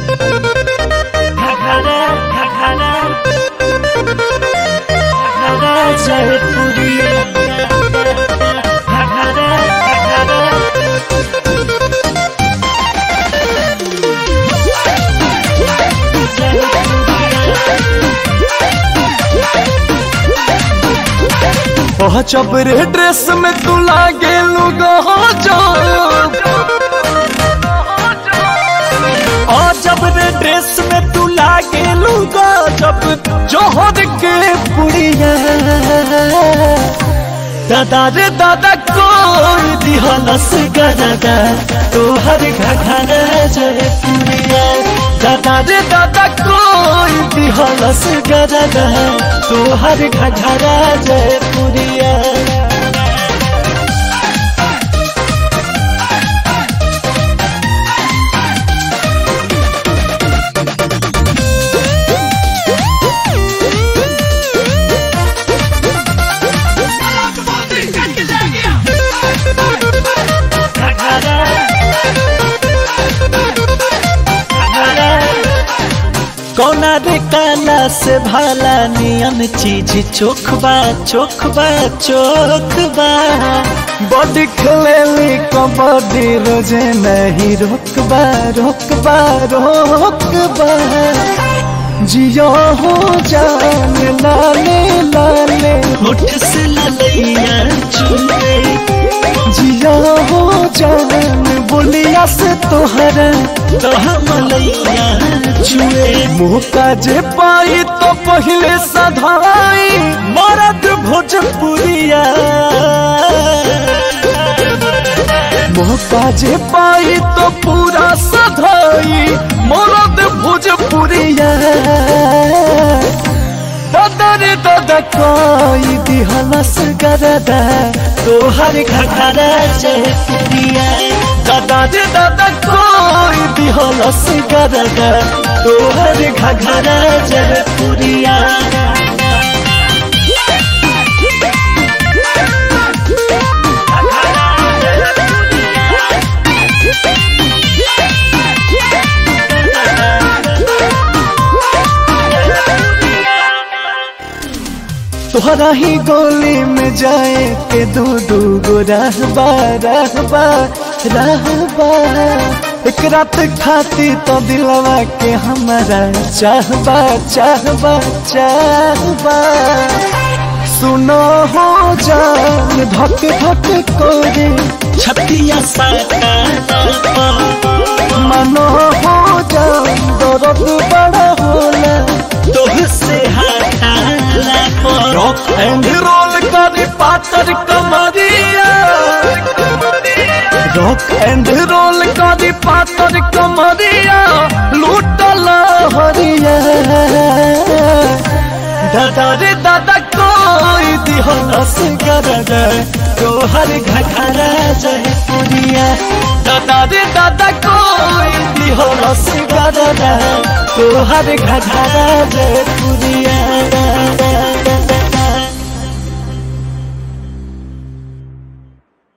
घघरा घघरा घघरा जयपुरिया घघरा घघरा ओह चबरे ड्रेस में तू लागे लुगो जो ओ जब रे ड्रेस में तू लागे लूगा जब जोहर के पुड़िया दादा रे दादा कोई दिहलस गरदा तोहर घघरा जयपुरिया दादा रे दादा कोई दिहलस गरदा तोहर घघरा जयपुरिया घघरा घघरा कौना रे काला से भाला नियन चीज चोखबा चोखबा चोखबा बॉडी खेलेली कबड्डी रोजे नहीं रोकबा रोकबा रोकबा जियो हो जान लाले लाले होठ से ललैया चुले जियो हो जान बोलिया से तोहरा तो मलैया चुए मुँह का जे पाई तो पहले सधाई मरद भोजपुरिया मुँह का जे पाई तो पूरा सधाई मरद भोजपुरिया दादा रे दादा कोई दिहलस गरदा तोहर घघरा जयपुरिया दादा रे दादा कोई दिहलस गरदा तोहर घघरा जयपुरिया तोहरा ही गोली में जाए के दू दू गो रहबा रहबा रहबा एक रात खाती तो दिलवा के हमारा चाहबा चाहबा चाहबा सुनो हो जान धक धक कोरे छतिया साका मनो हो जान दर्द बड़ा होला तोह से हटाला पर रॉक एंड रोल करी पातर कमरिया रॉक एंड रोल करी पातर कमरिया लूटल हरिया दादा रे दादा कोई दिहलस गरदा तोहर घघरा जयपुरिया दादा रे दादा कोई दिहलस गरदा तोहर घघरा जयपुरिया